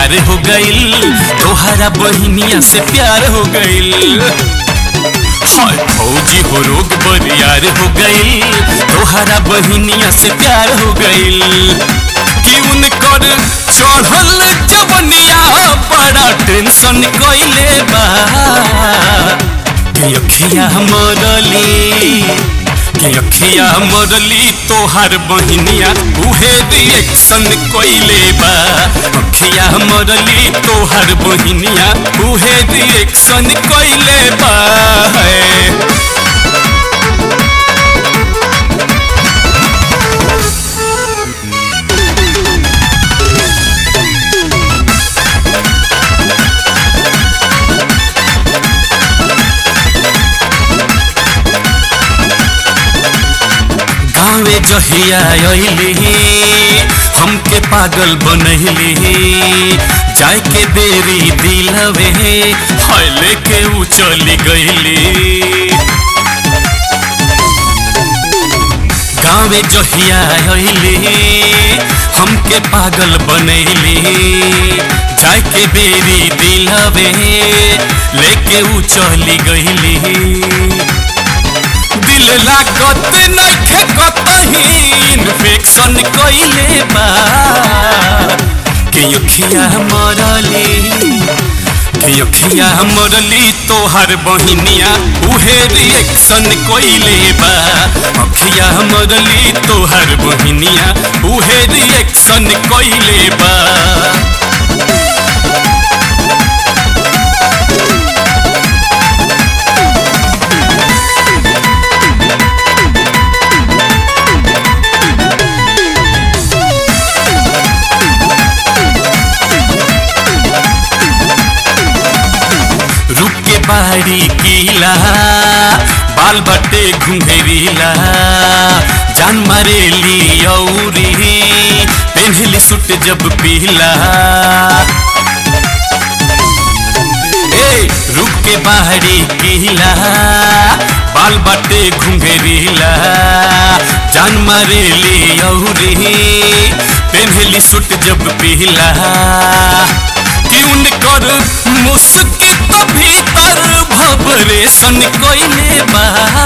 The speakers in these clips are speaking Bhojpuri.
बरियार हो गईल तोहरा बहिनिया से प्यार हो गईल हाय फौजी हो रोग बरियार हो गईल तोहरा बहिनिया से प्यार हो गईल कि उनकर चढ़ल जवनिया बड़ा टेंशन कइले बा कि अखिया मरली कि अखिया मरली तोहार बहिनिया उहे रिएक्शन कइले बा अखिया मरली तोहार बहिनिया उहे रिएक्शन कइले बा है गाँवे जहिया अइली हमके पागल बनैली जाए के बेरी दिलवे हाय लेके उ चली गईली गाँवे जहिया अइली हमके पागल बनैली जाए के बेरी दिलवे लेके उ चली गईली दिल लागत नइखे कतही इन्फेक्शन कइले बा के अखिया मरली के अखिया मरली तोहार बहिनिया उहे रिएक्शन कइले बा अखिया मरली तोहार बहिनिया उहे रिएक्शन कइले बा रुक के बाड़ी कीला बाल बटे घुंघरीला जान मारेली औरी पेंझली सुट जब पीला ए रुक के बाड़ी कीला बाल बटे घुंघरीला जान मारेली औरी पेंझली सुट जब पीला कि उनकर मुस्की तो भीतर भबरेशन कइले बा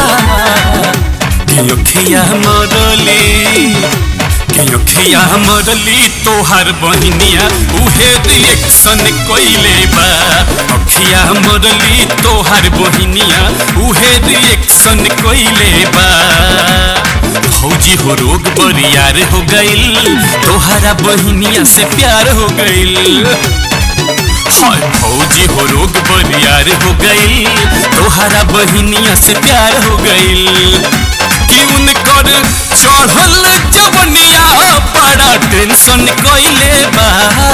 कि अखिया मरली कि अखिया मरली तोहार बहिनिया उहे रिएक्शन कइले बा अखिया मरली तोहार बहिनिया उहे रिएक्शन कइले बा फौजी हो रोग बरियार हो गईल तोहरा बहिनिया से प्यार हो गईल हाय फौजी हो रोग बरियार हो गईल तोहरा बहिनिया से प्यार हो गईल कि उनकर चढ़ल जवनिया बड़ा टेंशन कइले बा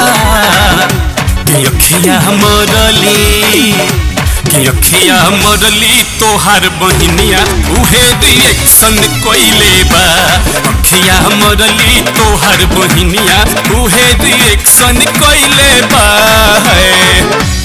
कि अखिया मरली कि अखिया मरली तोहार बहिनिया उहे रिएक्शन कइले बा अखिया मरली तोहार बहिनिया उहे रिएक्शन कइले बा है